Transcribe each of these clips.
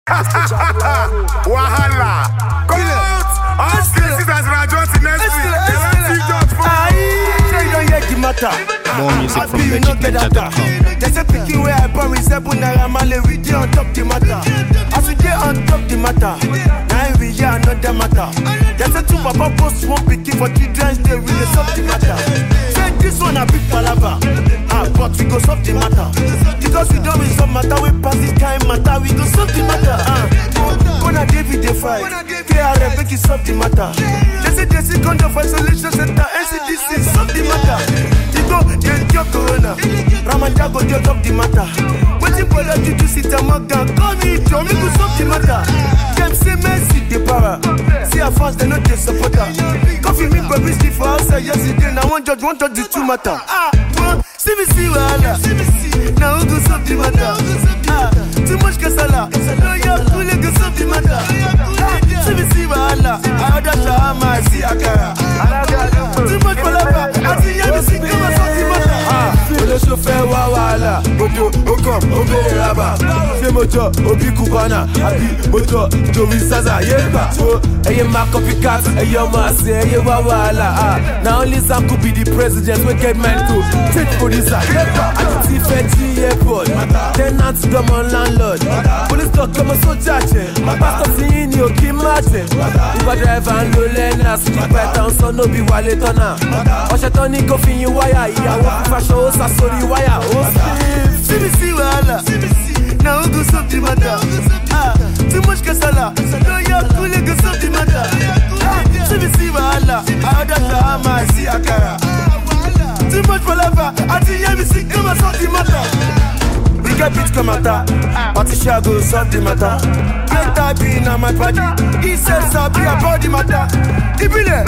Wahala. Come out. All cases as Rajon next week. They want see judge for. Say you don't hear the matter. More music I from feel you no get VegicNinja.com. They say picking where I born with seven naira male we dey on top the matter. As we dey on top the matter, now we hear another matter. They say two papa post one pikin for children's day we dey solve the matter. Say this one a big palava, ah but we go solve the matter. Because we don resolve matter we pass this kind matter we go solve the matter. Ah, Gonna David dey fight, KRF make it solve the matter. They say they see condom for isolation center, NCDC solve the matter. You go dey cure corona, Ramadan go dey talk the matter. Wetin bolo juju sit and maga, call me Joe, make we solve the matter. Dem say Mercy dey para, see her fans dem no dey support her. Coffee me baby sleep for outside yesterday, na one judge one judge the two matter. Ah, uh, see me see wahala, na who go solve the matter? Ah, too much kasala, lawyer kule go solve the matter. Ah, see me see wahala, I order shawarma, I see akara. Too much palava, I see yemi see come and solve the matter. Ah, olóṣó fẹ́ wá wàhálà, ojo okam obìnrin raba. Ṣé mo jọ òbí Cubana àbí mo jọ Joey Zaza yé gbà? So ẹyẹ máa copycat, ẹyẹ ọmọ àṣẹ, ẹyẹ wá wàhálà. Ah, na only Sam could be the president wey get mind to take producer yé gbà. Àti fẹ́ jí airport, tenant dọ́mọ landlord. Police talk ọmọ sójà jẹ, pásítọ̀ tí yín ni òkè má jẹ. Uber driver ń lo lẹ́nà, sípà ẹ̀ta ń sọ nóbi wálé tọ́nà. Ọ̀ṣẹ̀ tán ní kó fi yin wáyà, ìyàwó fífaṣọ ó sá sórí wáyà. Ó sì sí mi sí wàhálà, na who go solve the matter? Ah, too much kasala, lọ́yà kúlẹ̀ go solve the matter. Ah, sí mi sí wàhálà, àádọ́ ṣàhámà sí àkàrà. Too much palava, àti yẹ́mi sí kí wọ́n solve the matter. We get beat come matter, Patricia go solve the matter. Great type na my party, he says sabi about the matter. Ibile,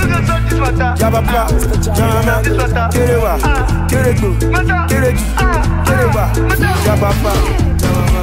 Yabapa, Jama, Kerewa, Kerego, Kereji, Kerewa, Yabapa, Jama.